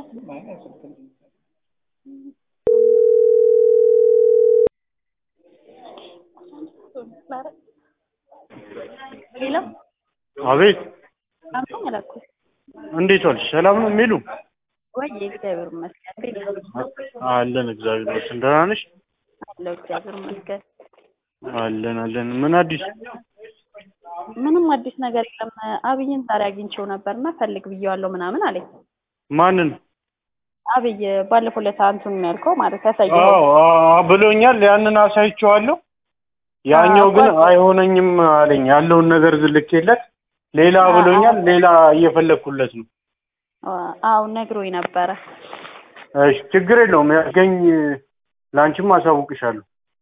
ሄሎ አቤት ሰላም ነው መላኩ? እንዴት ዋልሽ? ሰላም ነው የሚሉ ወይ እግዚአብሔር ይመስገን። እንዴት ነህ? አለን እግዚአብሔር ይመስገን። ደህና ነሽ? አለሁ እግዚአብሔር ይመስገን። አለን አለን። ምን አዲስ? ምንም አዲስ ነገር የለም። አብይን ዛሬ አግኝቼው ነበርና ፈልግ ብዬዋለሁ ምናምን አለኝ። ማንን? አብይ ባለፈው ዕለት አንቱን ያልከው ማለት ያሳየው አዎ አዎ ብሎኛል። ያንን አሳይቼዋለሁ። ያኛው ግን አይሆነኝም አለኝ። ያለውን ነገር ዝልኬለት ሌላ ብሎኛል። ሌላ እየፈለግኩለት ነው። አዎ ነግሮኝ ነበረ። እሺ ችግር የለውም። ያገኝ ላንቺም አሳውቅሻለሁ።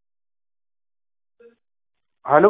ሄሎ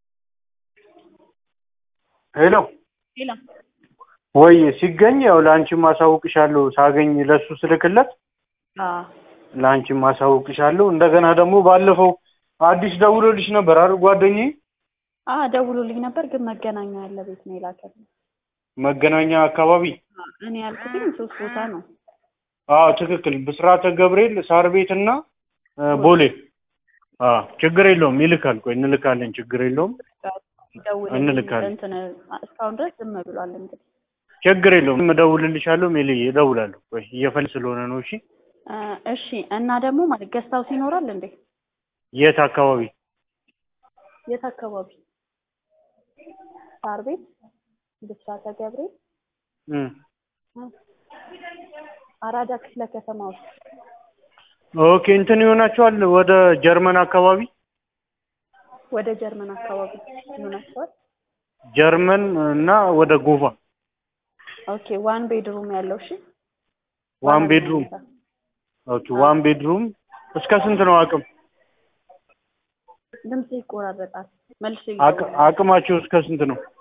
ሄሎ ሌላ ወይ ሲገኝ ያው ላንቺም አሳውቅሻለሁ። ሳገኝ ለሱ ስልክለት አዎ ላንቺም አሳውቅሻለሁ። እንደገና ደግሞ ባለፈው አዲስ ደውሎልሽ ነበር አይደል ጓደኛዬ? አዎ ደውሎልኝ ነበር፣ ግን መገናኛ ያለ ቤት ነው የላከልኝ። መገናኛ አካባቢ እኔ ያልኩትኝ ሶስት ቦታ ነው። አዎ ትክክል። ብስራተ ገብርኤል ሳር ቤት እና ቦሌ። አዎ ችግር የለውም ይልካል። ቆይ እንልካለን። ችግር የለውም ደውልልኝ እንልካለን። እንትን እስካሁን ድረስ ዝም ብሏል። እንግዲህ ችግር የለውም እደውልልሻለሁ። ሜሊ እደውላለሁ። ቆይ እየፈል ስለሆነ ነው። እሺ እ እሺ እና ደግሞ ማለት ገስት ሃውስ ይኖራል እንዴ? የት አካባቢ? የት አካባቢ? ሳር ቤት፣ ብስራተ ገብርኤል፣ እም አራዳ ክፍለ ከተማ ውስጥ ኦኬ እንትን ይሆናቸዋል ወደ ጀርመን አካባቢ ወደ ጀርመን አካባቢ ይሆናቸዋል። ጀርመን እና ወደ ጎፋ ኦኬ ዋን ቤድሩም ያለው እሺ። ዋን ቤድሩም ኦኬ ዋን ቤድሩም እስከ ስንት ነው አቅም ድምጽ ይቆራረጣል። መልሼ አቅ- አቅማቸው እስከ ስንት ነው?